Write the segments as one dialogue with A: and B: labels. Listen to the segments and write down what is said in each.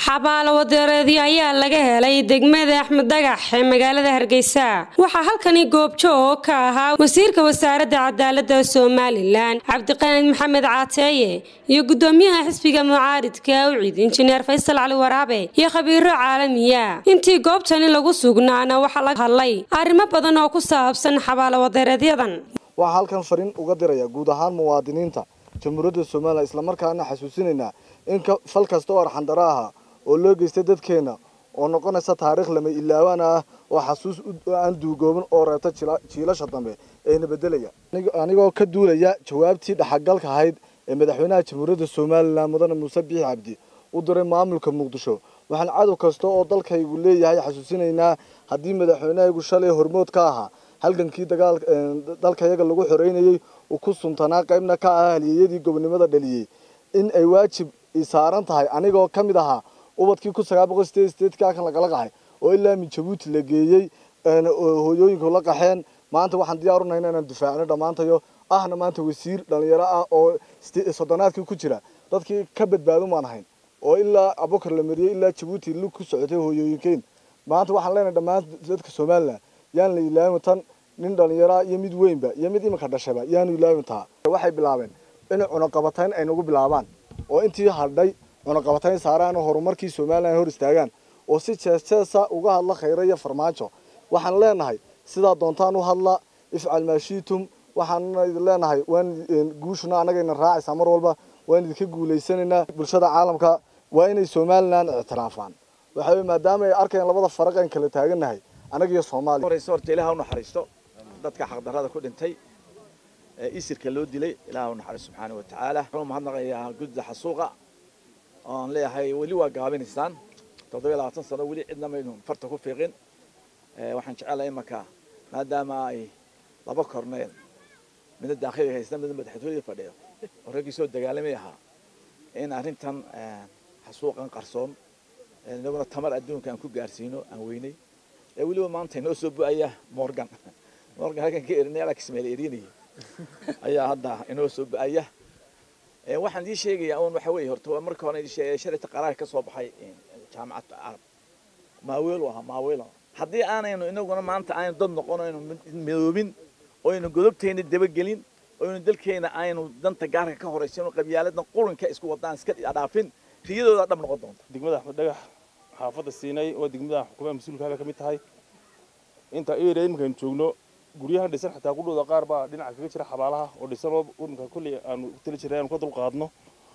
A: xabaalo wadeereedyo ayaa laga helay degmada axmed dhagax ee magaalada hargeysa waxaa halkani goobjoog ka ahaa wasiirka wasaaradda cadaalada somalilan cabdiqaanid maxamed caateeye iyo gudoomiyaha xisbiga mucaaridka ucid injineer faysal cali waraabe iyo khabiiro caalamiya intii goobtani lagu sugnaana waxaa laga hadlay arrimo badan oo ku saabsan xabaalo wadeereedyadan
B: waxaa halkan fariin uga diraya guud ahaan muwaadiniinta jamhuuriyadda somalilan islamarkaana xasuusinaynaa in fal kasta oo arxandaro aha oo loo geystay dadkeena oo noqonaysa taariikh lama ilaawaan ah oo xasuus aan duugoobin oo reebta jiilasha dambe ayna bedelaya anigoo ka duulaya jawaabtii dhaxagalka ahayd ee madaxweynaha jamhuuriyadda somalilan mudane muuse biixi cabdi u diray maamulka muqdisho waxaan cadow kasta oo dalkaygu leeyahay xasuusinaynaa haddii madaxweynahaygu shalay hormood ka ahaa halgankii dagaal dalkayaga lagu xoreynayay uu ku suntanaa qaybna ka ahaa haliyeyadii gobonimada dhaliyey in ay waajib saaran tahay anigoo ka mid ahaa ubadkii kun sagaal boqol sideed sideedkii halkan lagala qaxay oo ilaa min jabuuti la geeyey hooyooyinku la qaxeen maanta waxaan diyaar unahayna inaan difaacno dhammaantayo ahna maanta wasiir dhalinyaro ah oo soddonaadkii ku jira dadkii ka badbaadin baan ahayn oo ilaa abukar la mariyey ilaa jabuuti lug ku socotay hooyooyinkeen maanta waxaan leenahay dhammaan dadka somalilan yaan la ilaawin tan nin dhalinyaraa iyo mid weynba iyo mid iminka dhashayba yaanu ilaawin taa waxay bilaabeen inay cunaqabatayn ay nagu bilaabaan oo intii hadhay cunaqabatayn saaraan oo horumarkii somalilan hor istaagaan oo si jeesjeesa uga hadla khayra iyo farmaajo waxaan leenahay sidaa doontaan u hadla ifcal maashiitum waxaanna idin leenahay waan guushuna annagayna raacaysaa mar walba waan idinka guulaysanaynaa bulshada caalamka waa inay somalilan ictiraafaan waxa wey maadaama ay arkayaan labada faraq aan kala taagannahay annaga iyo soomaaliya
C: horeyse horta ilaah u naxariisto dadka xaqdarrada ku dhintay ee isirka loo dilay ilaah u naxariisto subxaana wa tacaala wuxuu mahadnaqayaa gudda xasuuqa oon leeyahay weli waa gaabinaysaan toddobiyo labaatan sano weli cidna maynu farta ku fiiqin waxaan jecelahay imanka maadaama ay laba korneen midna daakhiliga haysta midna madaxtooyada fadhiyo oo raggii soo dagaalamay ahaa in arrintan xasuuqan qarsoon inaguna tamar adduunka aan ku gaarsiino aan weynay ee weliba maanta inoo soo bu-aya morgan morgan halkan ka erinay alex meel erinaya ayaa hadda inoo soo bu-aya waxaan idii sheegayaa un waxa weeye horta marka hore idii sheegay shalayta qaraar ka soo baxay jaamacadda carab maaweelu ahaa maaweelo haddii aanaynu inaguna maanta aynu dad noqon aynu midoobin oo aynu godobteyna dabagelin oo aynu dalkeena aynu danta gaarka ka horaysin oo qabyaaladna qurinka isku wadaan iska dhaafin riyadooda dhab noqon doonta
D: degmada axmed dhagax xaafadda siinay oo degmada xukuumaha mas-uulkaaga ka mid tahay inta area iminkaaynu joogno guryahan dhisan xataa kudhowda qaar baa dhinaca kaga jira xabaalaha oo dhisan oo iminka kolley aanu ku tali jirnay aanu ka dulqaadno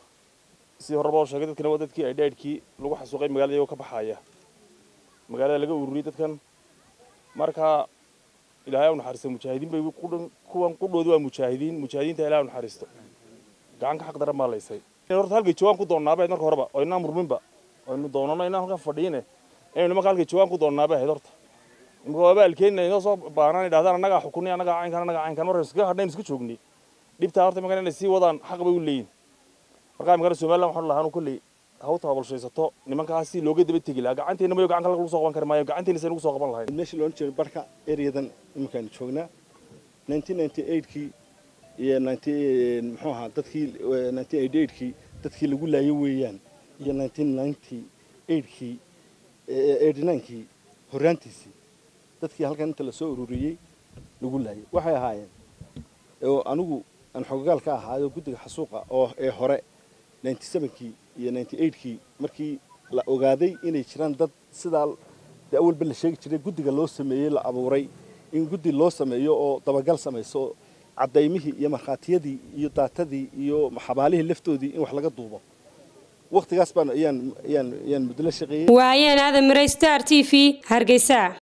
D: sidii horeba oo sheegay dadkana waa dadkii ay dhaadhkii lagu xasuuqay magaalada iyagoo ka baxaya magaalada laga ururiyey dadkan marka ilaahay u naxariisto mujaahidiin bay kuwan qudhoodi waa mujaahidiin mujaahidiinta ilahay u naxariisto gacan ka xaq daran baa laysay horta halkay joogaan ku doonnaabayd marka horeba oo inaan murminba aynu doonano inaan halkan fadhiine inaynu nimanka halkay joogaan ku doonnaabe ahayd horta imika waaba alkeenina inoo soo baanaan idhahdaan annagaa xukunay annagaa caynkan annagaa caynkan markaynu iskaga hadhayn isku joognay dhibtaa horta imankan inay sii wadaan xaq bay u leeyihin markaa imikana somaliland waxaan lahaa anu kolley haw tababalshaysato nimankaas si looga daba tegi lahaa gacanteena mayo gacan kale lagu soo qaban kari maayo gacanteena saynu ugu soo qaban lahayn
E: meesha loodhan jiray barka ereyadan iminkaanu joognaa nineteen ninety eightkii iyo ninety muxuu ahaa dadkii nineteen eighty eightkii dadkii lagu laayo weeyaan iyo nineteen ninety eightkii eighty ninekii horraantiisii dadkii halkan inta lasoo ururiyey lagu laayay waxay ahaayeen oo anigu aan xogagaal ka ahaayo guddiga xasuuqa oo ee hore ninety sevenkii iyo ninety eightkii markii la ogaaday inay jiraan dad sidaa dee awalba la sheegi jiray guddiga loo sameeyey la abuuray in guddi loo sameeyo oo dabagal samayso cadaymihii iyo markhaatiyadii iyo daatadii iyo xabaalihii laftoodii in wax laga duubo waqtigaas baan ayaan ayaan ayaan muddo la shaqeeyey
A: waayeen aadan miray star t v hargeysa